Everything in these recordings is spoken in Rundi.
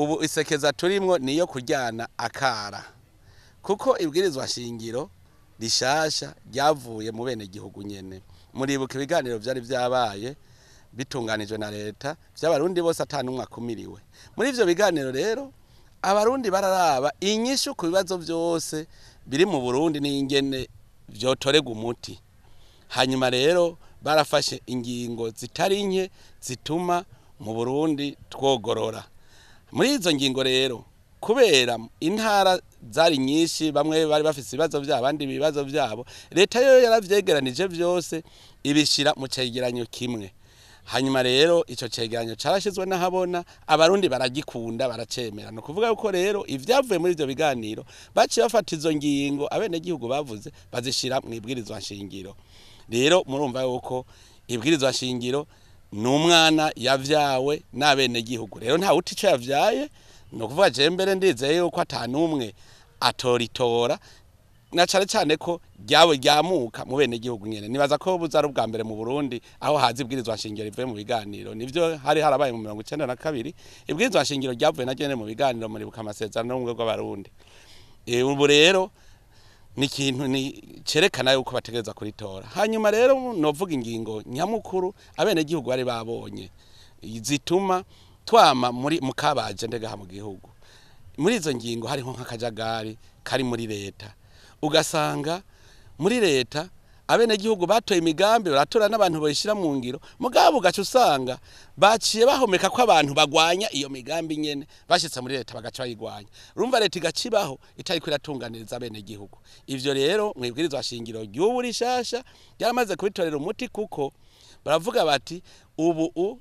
ubu isekeza turimwo niyo kuryana akara kuko ibwirizwa shingiro rishasha ryavuye mu bene gihugu nyene muribuka ibiganiro vyari vyabaye bitunganijwe na leta vy'abarundi bose atanumwe akumiriwe muri ivyo biganiro rero abarundi bararaba inyishu ku bibazo vyose biri mu Burundi n'ingene vyotorega umuti hanyuma rero barafashe ingingo zitari nke zituma mu Burundi twogorora muri izo ngingo rero kubera intara zari nyinshi bamwe bari bafise ibibazo vyabo abandi ibibazo vyabo leta yo yaravyegeranije vyose ibishira mu cegeranyo kimwe hanyuma rero ico cegeranyo carashizwe n'ahabona abarundi baragikunda baracemera no kuvuga yuko rero ivyavuye muri ivyo biganiro baciye bafata izo ngingo abenegihugu bavuze bazishira mu ibwirizwa nshingiro rero murumva yuko ibwirizwa nshingiro ni umwana yavyawe n'abenegihugu rero nta wuti ico yavyaye ni ukuvuga je mbere ndizeye yuko ata n'umwe atoritora na cane cane ko ryawe ryamuka mu bene gihugu nyene nibaza ko buza ari ubwa mbere mu Burundi aho hazi ibwirizwa nshingiro rivuye mu biganiro nivyo hari harabaye mu mirongo icenda na kabiri ibwirizwa nshingiro ryavuye na nyene mu biganiro muribuka amasezerano n'ubumwe bw'abarundi Eh, ubu rero ni ikintu ni cerekana yuko bategereza kuritora hanyuma rero novuga ingingo nyamukuru abene gihugu bari babonye zituma twama muri mukabaje ndegaha mu gihugu muri izo ngingo hariho nk'akajagari kari muri leta ugasanga muri leta abenegihugu batoye imigambi baratora n'abantu bayishira mu ngiro mugabo ugaca usanga baciye bahomeka ko abantu bagwanya iyo migambi nyene bashitse muri leta bagaca bayigwanya urumva leta igaca ibaho itariko iratunganiriza abenegihugu ivyo rero mwibwirizwa shingiro ry'ubu rishasha ryamaze kubitorera umuti kuko baravuga bati ubu u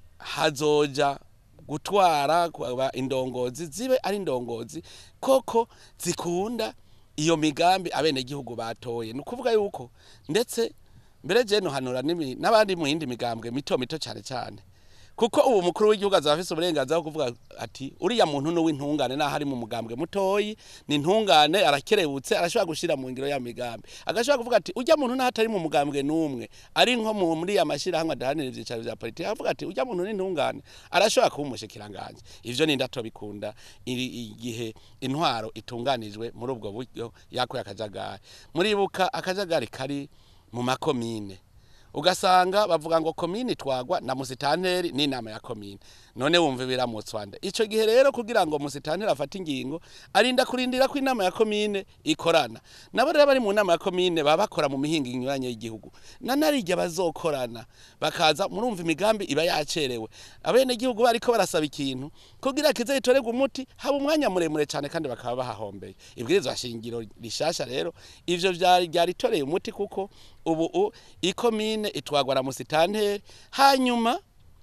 hazoja gutwara kwaba indongozi zibe ari indongozi koko zikunda iyo migambi abenegihugu batoye ni ukuvuga yuko ndetse mbere je nohanura n'imi- n'abandi mu yindi migambwe mito mito cyane cyane kuko ubu mukuru w'igihugu azaba afise uburenganzira bwo kuvuga ati uriya muntu ni uw'intungane naho ari mu mugambwe mutoyi ni intungane arakerebutse arashobora gushira mu ngiro ya migambi agashobora kuvuga ati ujya muntu naho atari mu mugambwe n'umwe ari nko mu- muri ya mashirahamwe adahanira ivyicaro vya politiki avuga ati ujya muntu ni intungane arashobora kuba umushikiranganje ivyo ni ndato bikunda iri- igihe intwaro itunganijwe muri ubwo buryo yakuye akajagari muribuka akajagari kari mu makomine ugasanga bavuga ngo komine twagwa na musitanteri n'inama ya komine none wumva biramutswa nde ico gihe rero kugira ngo musitanteri afate ingingo arinda kurindira ko inama ya komine ikorana nabo rero bari mu nama ya komine baba bakora mu mihingo inyuranye y'igihugu na narirya bazokorana bakaza murumva imigambi iba yacerewe abene gihugu bariko barasaba ikintu kugira kize gitorerwe umuti haba umwanya muremure cyane kandi bakaba bahahombeye ibwirizwa shingiro rishasha rero ivyo vyari ryaritoreye umuti kuko ubu u- ikomine itwagwa na musitanteri hanyuma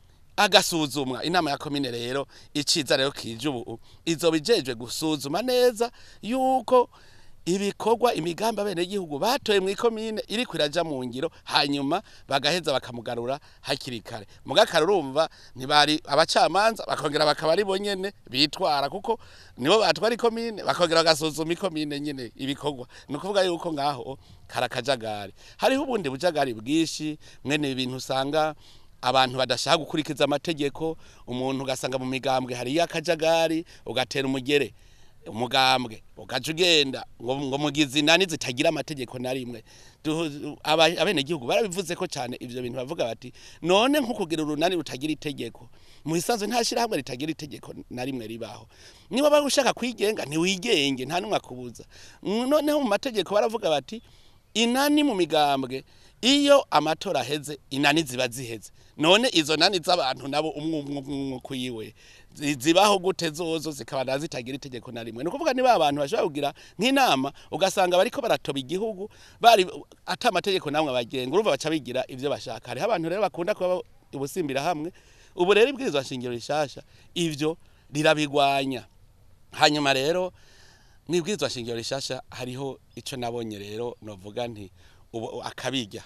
agasuzumwa inama ya komine rero iciza rero kije ubu izoba ijejwe gusuzuma neza yuko ibikorwa imigambi abenegihugu batoye mu ikomine iriko iraja mu ngiro hanyuma bagaheza bakamugarura hakiri kare mugakara urumva ntibari abacamanza bakongera bakaba ari bo nyene bitwara kuko nibo batwara ikomine bakongera bagasuzuma ikomine nyene ibikorwa ni ukuvuga yuko ngaho karakajagari hariho ubundi bujagari bwinshi mwene ibintu usanga abantu badashaka gukurikiza amategeko umuntu ugasanga mu migambwe hariyo akajagari ugatera umugere umugambwe ugaca ugenda ngo ngo mugizi nani zitagira amategeko na rimwe Du- aba- abenegihugu barabivuze ko cyane ivyo bintu bavuga bati none nko kugira urunani rutagira itegeko mu isanzwe nta shirahamwe ritagira itegeko na rimwe ribaho niba bari ushaka kwigenga ntiwigenge nta n'umwe akubuza noneho mu mategeko baravuga bati inani mu migambwe iyo amatora aheze inani ziba ziheze none izo nani z'abantu nabo umwe umwe umwe kuyiwe zi- zibaho gute zozo zikaba na zitagira itegeko na rimwe ni ukuvuga niba abantu bashobora kugira nk'inama ugasanga bariko baratoba igihugu bari ata amategeko namwe abagenga urumva baca bigira ivyo bashaka hariho abantu rero bakunda kuba ubusimbira hamwe ubu rero ibwirizwa shingiro rishasha ivyo rirabigwanya hanyuma rero mwibwirizwa shingiro rishasha hariho ico nabonye rero novuga nti ubu akabirya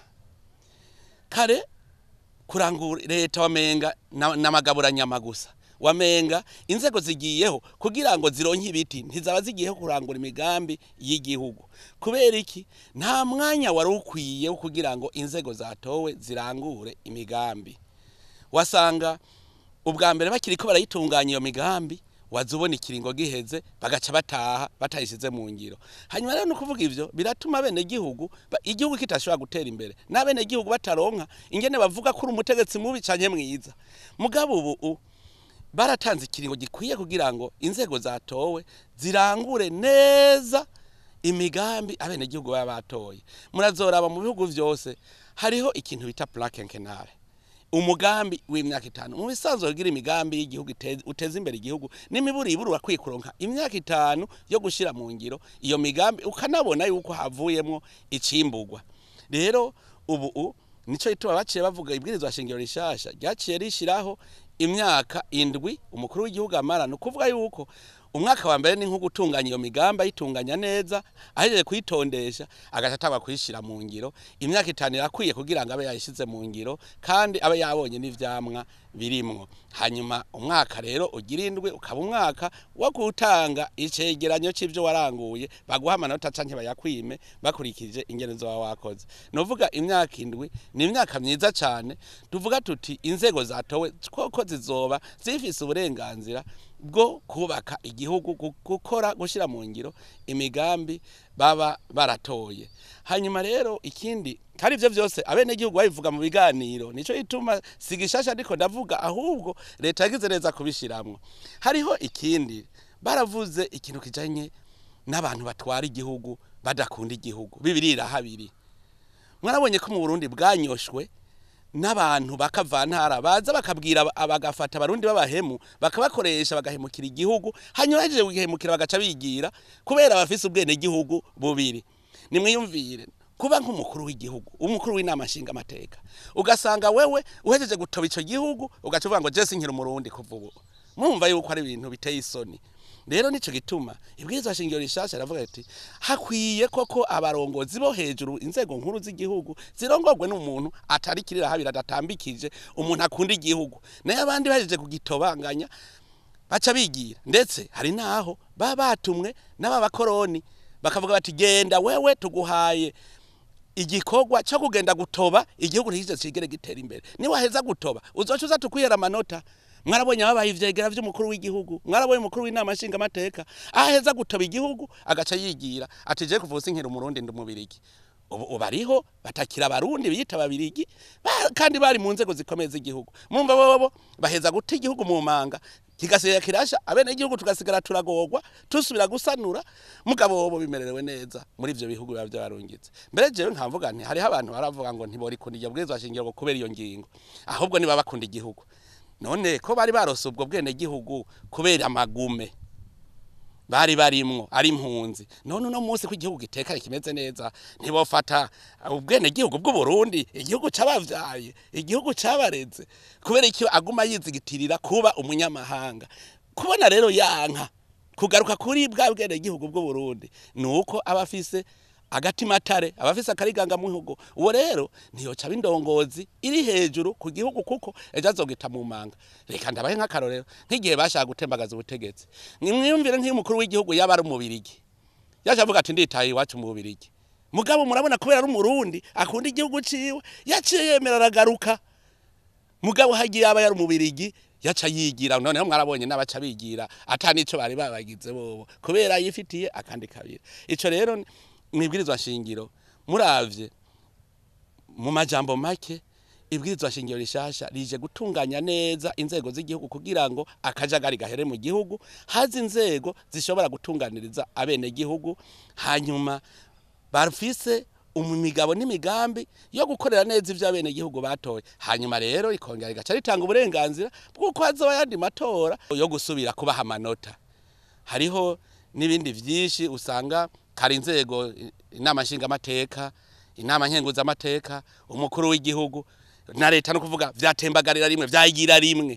kare kurangura leta wamenga na- n'amagabura nyama gusa wamenga inzego zigiyeho kugira ngo zironke ibiti ntizaba zigiyeho kurangura imigambi y'igihugu kubera iki nta mwanya wari ukwiye wo kugira ngo inzego zatowe zirangure imigambi wasanga ubwa mbere bakiri ko barayitunganya iyo migambi waza ubona ikiringo giheze bagaca bataha batayishize mu ngiro hanyuma rero no kuvuga ivyo biratuma bene gihugu igihugu kitashobora gutera imbere n'abene gihugu bataronka ingene bavuga ko uri umutegetsi mubi canke mwiza mugabo ubu baratanze ikiringo gikwiye kugira ngo inzego zatowe zirangure neza imigambi abenegihugu baba batoye murazoraba mu bihugu vyose hariho ikintu bita plan quinquennale umugambi w'imyaka itanu mu bisanzwe kugira imigambi y'igihugu uteza imbere igihugu n'imiburi iburu urakwiye kuronka imyaka itanu yo gushira mu ngiro iyo migambi ukanabona yuko havuyemwo icimburwa rero ubu nico gituma baciye bavuga ibwirizwa shingiro rishasha ryaciye rishiraho imyaka indwi umukuru w'igihugu amara ni ukuvuga yuko umwaka wa mbere ni nko gutunganya iyo migambi ayitunganya neza ahejeje kuyitondesha agaca atangwa kuyishyira mu ngiro imyaka itanu irakwiye kugira ngo abe yayishyize mu ngiro kandi abe yabonye n'ivyamwa birimwo hanyuma umwaka rero ugira indwi ukaba umwaka wo gutanga icegeranyo c'ivyo waranguye baguha amanota canke bayakwime bakurikije ingene zoba wakoze novuga imyaka indwi ni imyaka myiza cane tuvuga tuti inzego zatowe koko zizoba zifise uburenganzira bwo kubaka igihugu gukora gushyira mu ngiro imigambi baba baratoye hanyuma rero ikindi kandi ivyo vyose abenegihugu babivuga mu biganiro nico ituma sigishasha ndiko ndavuga ahubwo leta yagize neza kubishiramwo hariho ikindi baravuze ikintu kijanye n'abantu batwara igihugu badakunda igihugu bibirira habiri mwarabonye ko mu Burundi bwanyoshwe n'abantu bakavantara baza bakabwira bagafata abarundi b'abahemu bakabakoresha bagahemukira igihugu hanyuma bahejeje kugihemukira bagaca bigira kubera bafise ubwene gihugu bubiri nimwiyumvire kuba nk'umukuru w'igihugu umukuru w'inama nshinga amateka ugasanga wewe uhejeje gutoba ico gihugu ugaca uvuga ngo jesi nkiri umurundi kuva ubu mwumva yuko ari ibintu biteye isoni rero nico gituma ibwirizwa shingiro rishasha ravuga ati hakwiye koko abarongozi bo hejuru inzego nkuru z'igihugu zirongorwe n'umuntu atari kirira habira adatambikije umuntu akunda igihugu naye abandi bahejeje kugitobanganya baca bigira ndetse hari naho baba batumwe n'ababakoroni bakavuga bati genda wewe tuguhaye igikorwa cyo kugenda gutoba igihugu ntikize kigere gitera imbere niwaheza gutoba uzoca uza tukwihera amanota mwarabonye ababaye ivyegera vy'umukuru w'igihugu mwarabonye umukuru w'inama nshinga amateka aheza gutoba igihugu agaca yigira ati je kuvuza inkira umurundi ndi umubirigi ubu bariho batakira abarundi biyita ababirigi kandi bari mu nzego zikomeye z'igihugu mumva bobo baheza guta igihugu mu manga kigasigara kirasha abene igihugu tugasigara turagorwa tusubira gusanura mugabo bobo bimererewe neza muri ivyo bihugu biba vyabarungitse mbere jewe nkamvuga nti hariho abantu baravuga ngo ntiborikunda iryo bwirizwa shingiro ngo kubera iyo ngingo ahubwo niba bakunda igihugu none ko bari barose ubwo bwene gihugu kubera amagume bari barimwo ari impunzi none uno munsi ko igihugu gitekanye kimeze neza ntibofata ubwene gihugu bw'u Burundi igihugu cabavyaye igihugu cabareze kubera iki aguma yizigitirira kuba umunyamahanga kubona rero yanka kugaruka kuri bwa bwene gihugu bw'u Burundi nuko abafise agatimatare abafise akariganga muhugo uwo rero ntiyoca bindongozi iri hejuru ku gihugu kuko ejo azogita mu manga reka ndabahe nk'akarorero nk'igihe bashaka gutembagaza ubutegetsi mwiyumvire nk'umukuru w'igihugu yaba ari umubirigi yaje avuga ati nditaye iwacu mu bubirigi mugabo murabona kubera ari umurundi akunda igihugu ciwe yaciye yemera aragaruka mugabo hagiye aba yari umubirigi yaca yigira noneho mwarabonye n'abaca bigira ata nico bari babagize bobo kubera yifitiye akandi kabiri ico rero mwibwirizwa shingiro muravye mu majambo make ibwirizwa shingiro rishasha rije gutunganya neza inzego z'igihugu kugira ngo akajagari gahere mu gihugu hazi inzego zishobora gutunganiriza abene gihugu hanyuma bafise umumigabo n'imigambi yo gukorera neza ivyo abene gihugu batoye hanyuma rero ikongera igaca ritanga uburenganzira bw'uko hazoba yandi matora yo gusubira kubaha amanota hariho n'ibindi vyinshi usanga kari inzego inama nshingamateka inama nkenguzamateka umukuru w'igihugu na leta no kuvuga vyatembagarira rimwe vyagira rimwe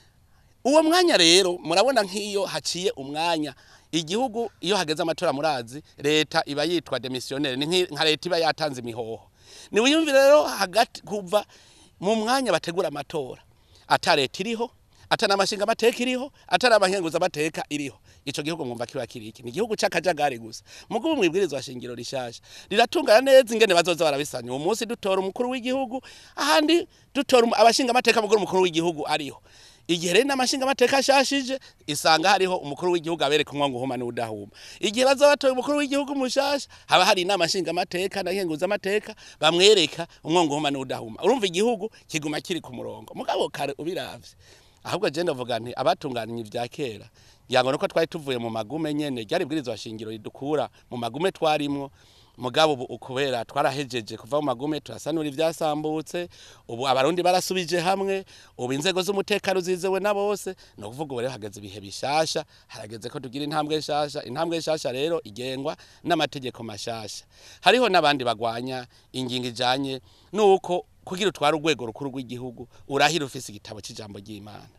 uwo mwanya rero murabona nk'iyo haciye umwanya igihugu iyo hageze amatora murazi leta iba yitwa demissionnaire ni nka leta iba yatanze imihoho ni wiyumvire rero hagati kuva mu mwanya bategura amatora ata leta iriho ata namashinga amateka iriho ata namankenguza amateka iriho ico gihugu mwumva kiba kiriki ni igihugu c'akajagari gusa mugo mwibwirizwa shingiro rishasha riratungana neza ingene bazoza barabisanya uwo munsi dutora umukuru w'igihugu ahandi dutora abashinga amateka muguru umukuru w'igihugu ariho igihe rero n'amashinga amateka ashashije isanga hariho umukuru w'igihugu abereka umwango uhuma n'udahuma igihe baza batoye umukuru w'igihugu mushasha haba hari inama nshinga amateka na nkenguza amateka bamwereka umwango uhuma n'udahuma urumva igihugu kiguma kiri ku murongo mugabo kare ubiravye ahubwo je ndavuga nti abatunganya ivya kera yango nuko twari tuvuye mu magume nyene ryari bwirizwa shingiro ridukura mu magume twarimwo mugabo ubu ukubera twarahejeje kuva mu magume turasanura ivyasambutse ubu abarundi barasubije hamwe ubu inzego z'umutekano zizewe na bose no kuvuga ubu rero hageze ibihe bishasha harageze ko tugira intambwe nshasha intambwe nshasha rero igengwa n'amategeko mashasha hariho n'abandi bagwanya ingingo ijanye nuko kugira utwara urwego rukuru rw'igihugu urahira ufise igitabo c'ijambo ry'Imana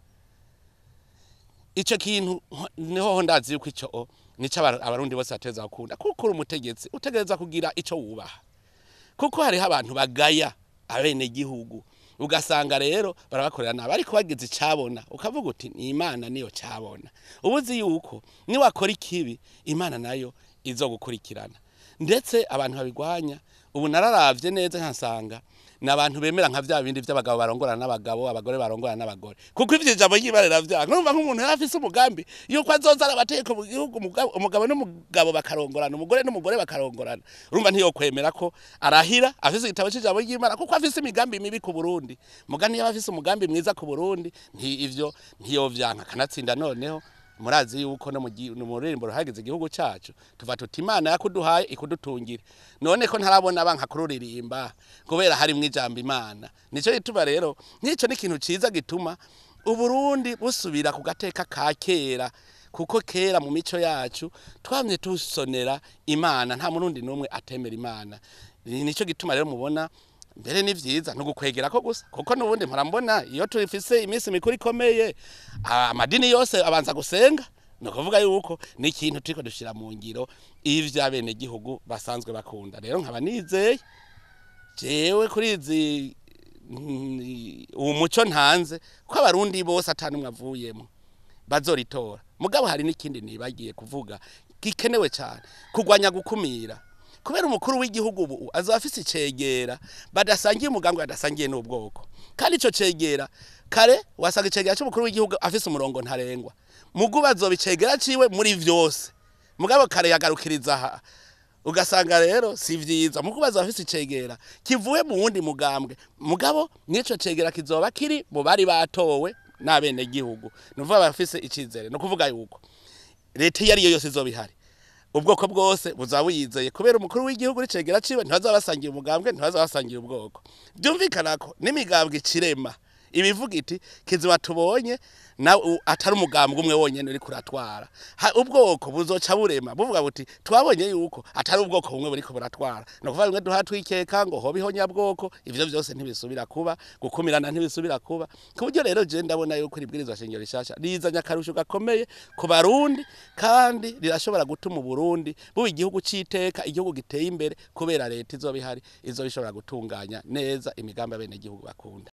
ico kintu niho ndazi yuko ico nico abarundi bose bateza gukunda kuko uri umutegetsi utegereza kugira ico wubaha kuko hariho abantu bagaya abene gihugu ugasanga rero barabakorera nabi ariko bagize icabona ukavuga uti ni imana niyo cabona ubuzi yuko niwakora ikibi imana nayo izogukurikirana ndetse abantu babigwanya ubu nararavye neza nkasanga ni abantu bemera nka vya bindi vy'abagabo barongorana n'abagabo abagore barongorana n'abagore kuko ivyo ijambo ry'ibarera vyanga numva nk'umuntu yari afise umugambi yuko azoza arabateka mu gihugu umugabo n'umugabo bakarongorana umugore n'umugore bakarongorana urumva ntiyokwemera ko arahira afise igitabo c'ijambo ry'imana kuko afise imigambi mibi ku Burundi mugani yaba afise umugambi mwiza ku Burundi nti ivyo ntiyovyanka kanatsinda noneho murazi yuko no mu ruririmbo ruhagize igihugu cacu tuva tuti imana yakuduhaye ikudutungira none ko ntarabona banka kururirimba kubera harimwo ijambo imana nico gituma rero nico ni ikintu ciza gituma uburundi busubira ku gateka ka kera kuko kera mu mico yacu twamye tusonera imana nta murundi n'umwe atemera imana nico gituma rero mubona mbere ni vyiza no gukwegera ko gusa kuko nubundi mpora mbona iyo tufise iminsi mikuru ikomeye amadini yose abanza gusenga no kuvuga yuko ni ikintu turiko dushira mu ngiro ivyo abene gihugu basanzwe bakunda rero nkaba nizeye jewe kuri izi uwo muco ntanze ko abarundi bose atanumwe avuyemo bazoritora mugabo hari n'ikindi nibagiye kuvuga gikenewe cyane kugwanya gukumira kubera umukuru w'igihugu ubu azoba afise icegera badasangiye umugambi badasangiye n'ubwoko kandi ico cegera kare wasanga icegera c'umukuru w'igihugu afise umurongo ntarengwa mugu bazoba icegera ciwe muri vyose mugabo kare yagarukiriza aha ugasanga rero si vyiza mugu bazoba afise icegera kivuye mu wundi mugambwe mugabo n'ico cegera kizoba kiri mu bari batowe n'abene gihugu nuvuga bafise icizere no kuvuga yuko leta iyo ariyo yose izoba ihari ubwoko bwose buzaba buyizeye kubera umukuru w'igihugu n'icegera ciwe ntibazaba basangiye umugambwe ntibazaba basangiye ubwoko byumvikana ko n'imigambwe ikirema ibivuga iti kizima tubonye na atari umugambwe umwe wonyene uri kuratwara ubwoko buzoca burema buvuga buti twabonye yuko atari ubwoko bumwe buri buratwara no kuvuga bimwe duha twikeka ngo hoba ihonyabwoko ivyo vyose ntibisubira kuba gukumirana ntibisubira kuba ku buryo rero je ndabona yuko ribwirizwa shingiro rishasha rizanye akarusho gakomeye ku barundi kandi rirashobora gutuma uburundi buba igihugu c'iteka igihugu giteye imbere kubera leta izoba ihari izoba ishobora gutunganya neza imigambi abene igihugu bakunda